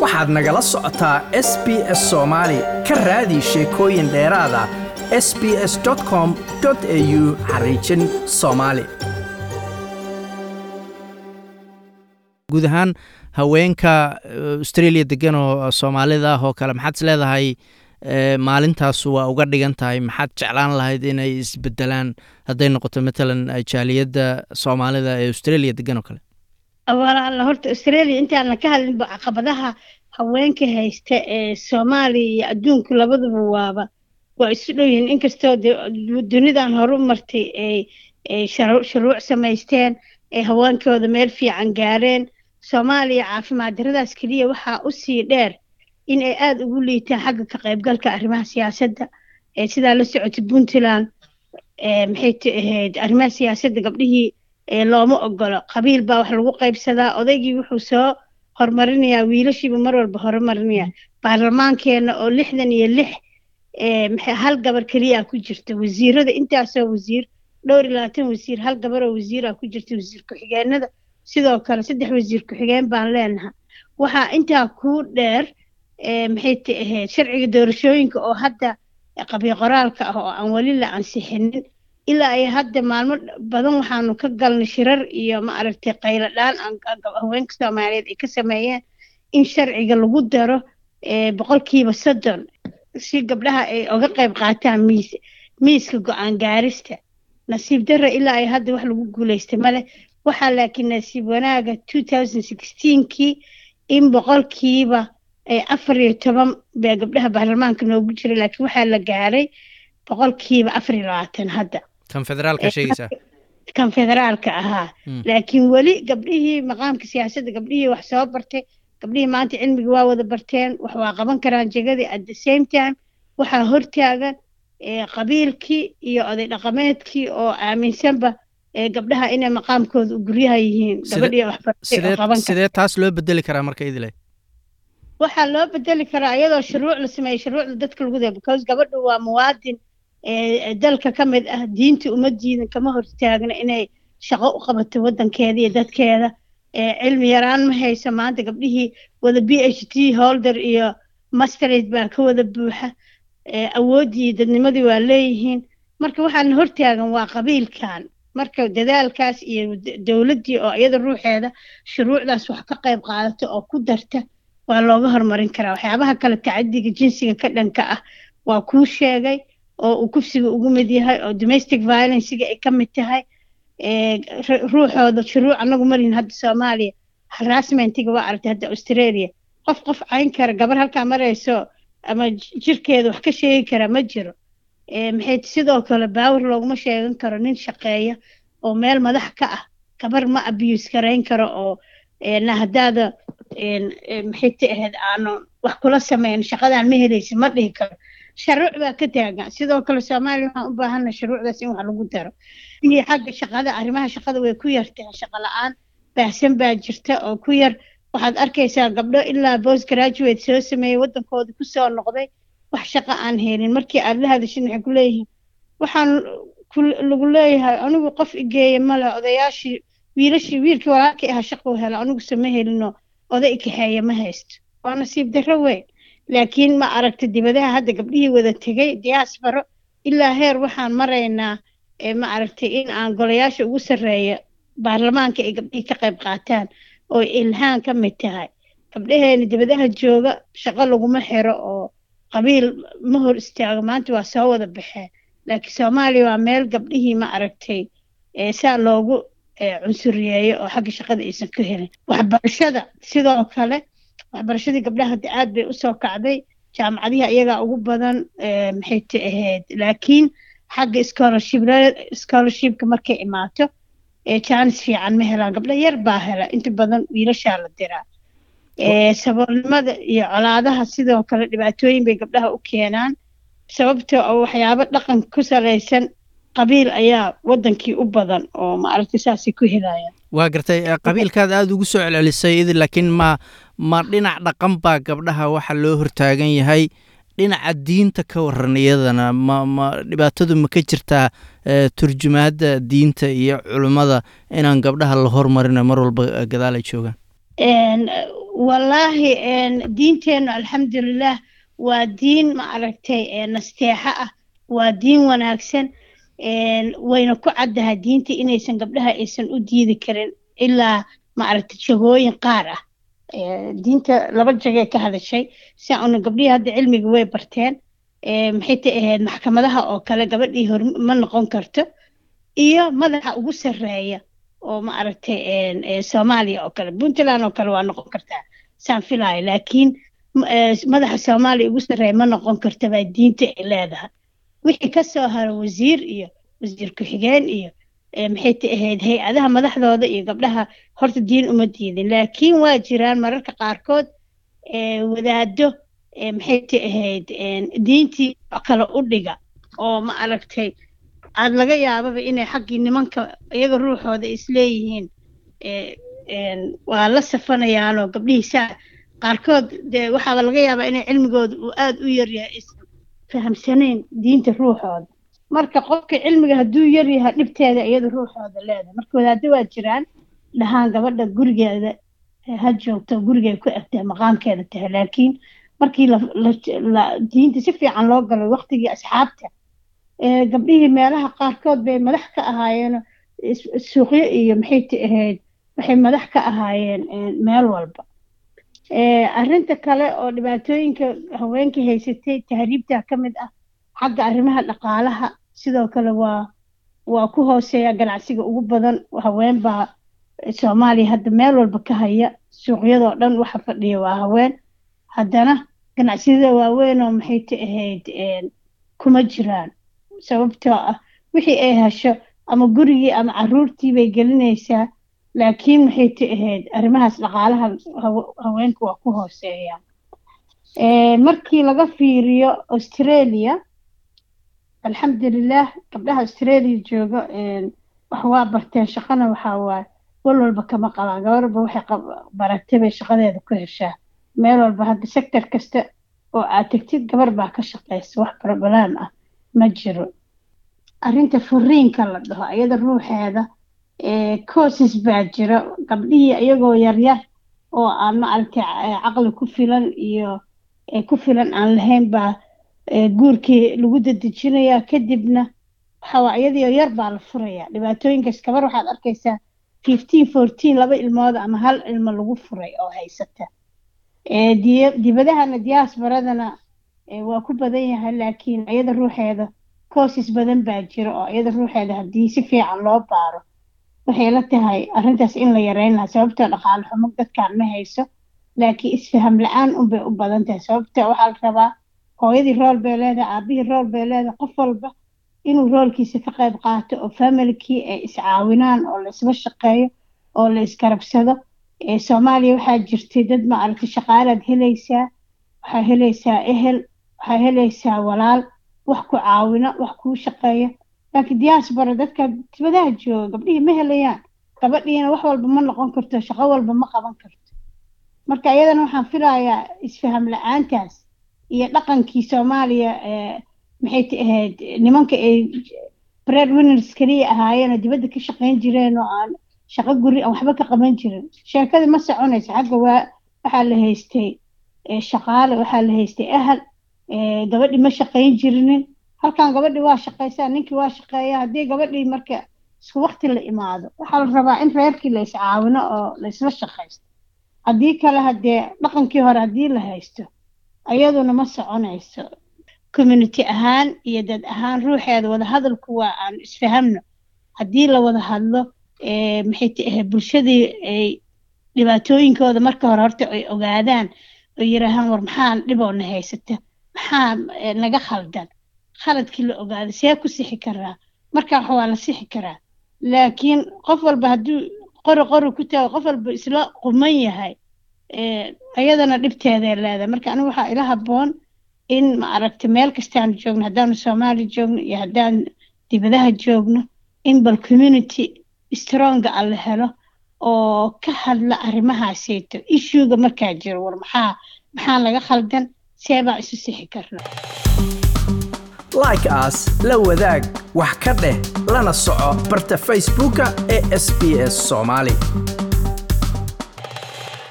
waxaad nagala socotaa s b s soomaali ka raadi sheekooyin dheeraada s b s com au xariijin soomaali guud ahaan haweenka australia degan oo soomaalida ah oo kale maxaad is leedahay maalintaas waa uga dhigan tahay maxaad jeclaan lahayd inay isbedelaan hadday noqoto matalan jaaliyadda soomaalida ee australia degan oo kale walaala horta australia intaana ka hadlinba caqabadaha haweenka haysta ee soomaaliya iyo adduunku labaduba waaba waa isu dhow yihiin inkastoo dunidan horu martay ay shuruuc samaysteen ay haweenkooda meel fiican gaareen soomaaliya caafimaad daradaas keliya waxaa usii dheer in ay aada ugu liitaan xagga ka qaybgalka arrimaha siyaasadda sidaa la socotay puntland maxay t ahayd arrimaha siyaasadda gabdhihii looma ogolo qabiil baa wax lagu qaybsadaa odaygii wuxuu soo horumarinayaa wiilashiibu mar walba horumarinayaa baarlamaankeena oo lixdan iyo lix hal gabar keliyaa ku jirta wasiirada intaasoo wasiir dhowr iyo labaatan wasiir hal gabaroo wasiiraa ku jirta wasiir ku-xigeenada sidoo kale saddex wasiir ku-xigeen baan leenahay waxaa intaa kuu dheer maxay t ahayd sharciga doorashooyinka oo hadda qabiil qoraalka ah oo aan weli la ansixinin ilaa ay hadda maalmo badan waxaanu ka galnay shirar iyo ma aragtay qaylo dhaan haweenka soomaaliyeed ay ka sameeyeen in sharciga lagu daro boqolkiiba soddon si gabdhaha ay oga qayb qaataan miis miiska go-aan gaarista nasiib darra ilaa ay hadda wax lagu guulaystay male waxaa laakiin nasiib wanaaga two thousand sixteenkii in boqolkiiba afar iyo toban baa gabdhaha baarlamaanka noogu jira laakiin waxaa la gaaray boqolkiiba afar iyo labaatan hadda kan federaalka sheegaysaa kan federaalka ahaa laakiin weli gabdhihii maqaamka siyaasadda gabdhihii wax soo bartay gabdhihii maanta cilmiga waa wada barteen wax waa qaban karaan jegadii at the same time waxaa hortaagan qabiilkii iyo oday dhaqameedkii oo aaminsanba gabdhaha inay maqaamkooda guryaha yihiin gabadhii waxbartay sidee taas loo bedeli karaa marka idile waxaa loo bedeli karaa iyadoo shuruuc la sameeyey shuruucda dadka lagu daya because gabadhu waa muwaadin dalka ka mid ah diinta uma diidan kama hortaagna inay shaqo u qabato waddankeeda iyo dadkeeda cilmi yaraan ma hayso maanta gabdhihii wada b h d holder iyo masterate baa ka wada buuxa awooddii dadnimadii waa leeyihiin marka waxaana hortaagan waa qabiilkan marka dadaalkaas iyo dowladdii oo iyada ruuxeeda shuruucdaas wax ka qayb qaadata oo ku darta waa looga horumarin karaa waxyaabaha kale tacadiga jinsiga ka dhanka ah waa kuu sheegay oo uu kufsiga ugu mid yahay oo domestic violencega ay ka mid tahay ruuxooda shuruuc anagu marihin hadda soomaaliya harassmentiga waa aragtay hadda australia qof qof cayn kara gabar halkaa marayso ama jirkeeda wax ka sheegi kara ma jiro maxay sidoo kale baawar looguma sheegan karo nin shaqeeya oo meel madax ka ah gabar ma abuse garayn karo oo na haddaada maxay ta ahayd aanu wax kula sameyn shaqadan ma helaysa ma dhihi karo shuruuc baa ka taagan sidoo kale soomaaliya waxaan u baahana shuruucdaas in wax lagu daro iyo xagga shaqada arrimaha shaqada way ku yartahay shaqo la-aan baahsan baa jirta oo ku yar waxaad arkaysaa gabdho ilaa post graduate soo sameeyey waddankooda kusoo noqday wax shaqo aan helin markii aad la hadashin waxay ku leeyihiin waxaan lagu leeyahay anigu qof igeeya male odayaashii wiilashii wiilkii walaalkii ahaa shaquu hela anigu sama helino oday kaxeeya ma haysto waa nasiib darro weyn laakiin ma aragta dibadaha hadda gabdhihii wada tegay diaasbaro ilaa heer waxaan maraynaa ma aragtay in aan golayaasha ugu sarreeya baarlamaanka ay gabdhihii ka qayb qaataan oo ilhaan ka mid tahay gabdhaheena dibadaha jooga shaqo laguma xiro oo qabiil ma hor istaago maanta waa soo wada baxeen laakiin soomaaliya waa meel gabdhihii ma aragtay saa loogu cunsuriyeeyo oo xagga shaqada aysan ka helin waxbarashada sidoo kale waxbarashadii gabdhaha hadda aad bay usoo kacday jaamacadihi iyagaa ugu badan maxay ta ahayd laakiin xagga scholarship scholarshipka markay imaato jaanis fiican ma helaan gabdha yar baa hela inta badan wiilashaa la diraa saboolnimada iyo colaadaha sidoo kale dhibaatooyin bay gabdhaha u keenaan sababtoo oo waxyaabo dhaqan ku salaysan qabiil ayaa wadankii u badan oo maaragtay saasay ku helayaan waa gartay qabiilkaad aada ugu soo celcelisay idi laakiin ma ma dhinac dhaqan baa gabdhaha waxa loo hortaagan yahay dhinaca diinta ka waran iyadana ma ma dhibaatadu ma ka jirtaa turjumaadda diinta iyo culummada inaan gabdhaha la hormarino mar walba gadaal ay joogaan wallaahi diinteennu alxamdulilah waa diin ma aragtay nasteexo ah waa diin wanaagsan wayna ku caddahay diinta inaysan gabdhaha aysan u diidi karin ilaa ma aragtay jagooyin qaar ah diinta laba jagay ka hadashay si una gabdhihii hadda cilmiga way barteen maxay ta ahayd maxkamadaha oo kale gabadhii hor ma noqon karto iyo madaxa ugu sarreeya oo ma aragtay soomaaliya oo kale puntland oo kale waa noqon kartaa saan filaayo laakiin madaxa soomaaliya ugu sarreeya ma noqon karta baa diinta ay leedahay wixii ka soo haro wasiir iyo wasiir ku-xigeen iyo maxay ta ahayd hay-adaha madaxdooda iyo gabdhaha horta diin uma diidin laakiin waa jiraan mararka qaarkood wadaado maxay ta ahayd diintii kale u dhiga oo ma aragtay aada laga yaababa inay xaggii nimanka iyaga ruuxooda isleeyihiin waa la safanayaanoo gabdhihii saa qaarkood dee waxaaba laga yaabaa inay cilmigooda uu aada u yaryahay aysan fahamsanayn diinta ruuxooda marka qofka cilmiga hadduu yaryahay dhibteeda iyada ruuxooda leedahay marka wadaaddo waa jiraan dhahaan gabadha gurigeeda ha joogto gurigay ku egtahay maqaamkeeda tahay laakiin markii la diinta si fiican loo galay waqtigii asxaabta gabdhihii meelaha qaarkood bay madax ka ahaayeen suuqyo iyo maxay ta ahayd waxay madax ka ahaayeen meel walba arrinta kale oo dhibaatooyinka haweenkii haysatay tahriibta ka mid ah xagga arrimaha dhaqaalaha sidoo kale waa waa ku hooseeya ganacsiga ugu badan haween baa soomaaliya hadda meel walba ka haya suuqyadoo dhan waxa fadhiya waa haween haddana ganacsiyada waaweyn oo maxay ta ahayd kuma jiraan sababtoo ah wixii ay hesho ama gurigii ama caruurtii bay gelinaysaa laakiin maxay ta ahayd arrimahaas dhaqaalaha haweenka waa ku hooseeya markii laga fiiriyo australia alxamdulilah gabdhaha australia jooga wax waa barteen shaqana waxaa waaye wal walba kama qabaan gabar walba waxay baratay bay shaqadeeda ku heshaa meel walba hadda sector kasta oo aad tegtid gabar baa ka shaqaysa wax barbalaan ah ma jiro arrinta furiinka la dhaho iyada ruuxeeda courses baa jira gabdhihii iyagoo yaryar oo aan maaragtay caqli ku filan iyo ku filan aan lahayn baa guurkii lagu dadejinayaa kadibna waxaa iyadii yar baa la furayaa dhibaatooyinkaas gabar waxaad arkaysaa fifteen fourteen laba ilmood ama hal ilmo lagu furay oo haysata dibadahana diaasbaradana waa ku badan yahay laakiin iyada ruuxeeda courses badan baa jira oo iyada ruuxeeda haddii si fiican loo baaro waxay la tahay arrintaas in la yareyn lahaa sababtoo dhaqaale xumo dadkaan ma hayso laakiin isfaham la-aan unbay u badan tahay sababtoo waxaa la rabaa hooyadii rool bay leedahay aabihii rool bay leedahay qof walba inuu roolkiisa ka qayb qaato oo familkii ay iscaawinaan oo la isla shaqeeyo oo la iskarabsado soomaaliya waxaa jirtay dad ma aragtay shaqaalaad helaysaa waxaa helaysaa ehel waxaa helaysaa walaal wax ku caawina wax kuu shaqeeya laakiin diaspora dadka dibadaha jooga gabdhihii ma helayaan gabadhiina wax walba ma noqon karto shaqo walba ma qaban karto marka iyadana waxaan filayaa isfaham la-aantaas iyo dhaqankii soomaaliya maxay ta ahayd nimanka ay bread winners keliya ahaayeen oo dibadda ka shaqayn jireen oo aan shaqo guri aan waxba ka qaban jirin sheekadii ma soconaysa xagga waa waxaa la haystay shaqaale waxaa la haystay ahal gabadhii ma shaqayn jirinin halkan gabadhii waa shaqaysaa ninkii waa shaqeeya haddii gabadhii marka isku wakti la imaado waxaa la rabaa in reerkii la iscaawino oo la isla shaqaysto haddii kale haddee dhaqankii hore haddii la haysto ayaduna ma soconayso community ahaan iyo dad ahaan ruuxeeda wadahadalku waa aan isfahamno haddii la wada hadlo maxay tahay bulshadii ay dhibaatooyinkooda marka hore horta ay ogaadaan oo yiraahaan war maxaa dhiboona haysata maxaa naga khaldan khaladkii la ogaado see ku sixi karaa marka wax waa la sixi karaa laakiin qof walba hadduu qori qori ku taago qof walba isla quman yahay ayadana dhibteeday leedahay marka anigu waxaa ila habboon in ma aragta meel kastaanu joogno haddaanu soomaali joogno iyo haddaan dibadaha joogno in bal community stronga a la helo oo ka hadla arrimahaaseyto ishuuga markaa jiro war maxaa maxaa laga khaldan see baan isu sixi karna like aas la wadaag wax ka dheh lana soco barta facebooka ee sb s soomaali